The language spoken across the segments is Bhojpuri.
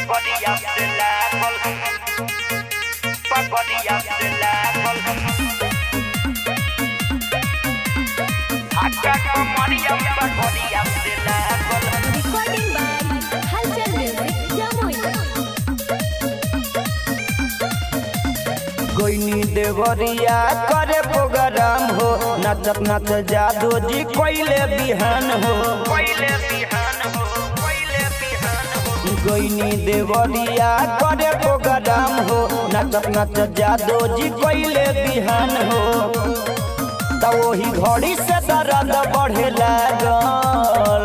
Pagodilla de la col. Pagodilla de la col. Acá comería pagodilla de la col. Recording by Halcyon Music, Jamui. कोइनी देवरिया करे प्रोग्राम हो नचत नच जादू जी कोइले बिहान हो Coile bihan ho, coile bihan ho. कोइनी देवरिया करे प्रोग्राम हो नचत नच जादू जी कोइले बिहान हो त वही घड़ी से दर्द बढ़े लागल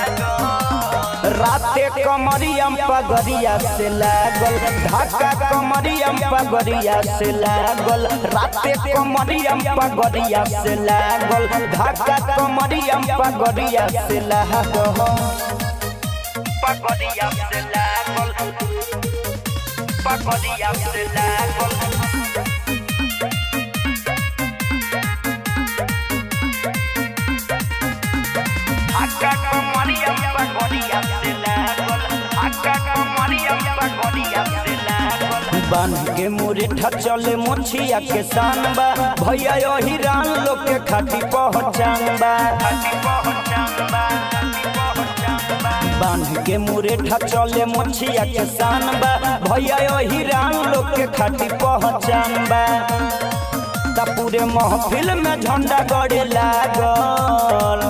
राते कमरियम पगरिया से लागल ढाका कमरियम पगरिया से लागल राते कमरियम पगरिया से लागल ढाका कमरियम पगरिया से लागल Pagodilla de la col. Pagodilla de la col. Acá comería pagodilla de la col. Acá comería pagodilla de la col. बांध के मुरेठा चले मोछिया के सान बा भैया यही रान लोग के खाती पहचान बा Ati pohochamba, ati pohochamba. बांध के मुरेठा चले मोछिया के सान बा भैया यही रान लोग के खाती पहचान बा ता पूरे महफिल में झंडा गड़े लागल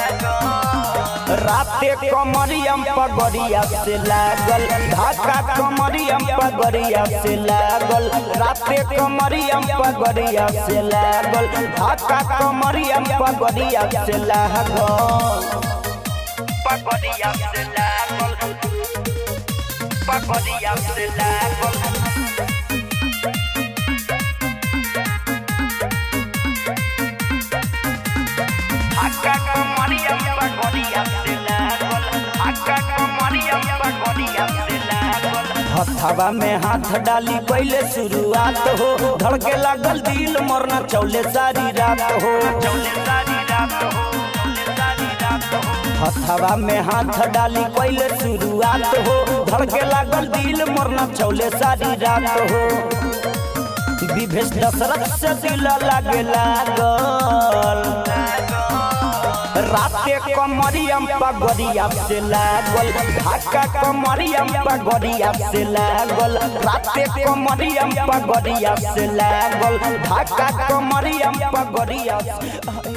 राते कमरियम पगड़िया से लागल ढाका कमरियम पगड़िया से लागल राते कमरियम पगड़िया से लागल ढाका कमरियम पगड़िया से लागल Pagodilla de la col. Pagodilla de la col. Acá comería pagodilla de la col. Acá comería pagodilla de la col. हथवा में हाथ डाली पहले शुरुआत हो धड़के लागल दिल मोरना चौले सारी रात हो चौले सारी रात हो चौले सारी रात हो हथवा में हाथ डाली पहले शुरुआत हो धड़के लागल दिल मोरना चौले सारी रात हो विभेष दशरथ से दिल लागे लागल राते कमरियम पगड़िया से लागल ढाका कमरियम पगड़िया से लागल राते कमरियम पगड़िया से लागल ढाका कमरियम पगड़िया से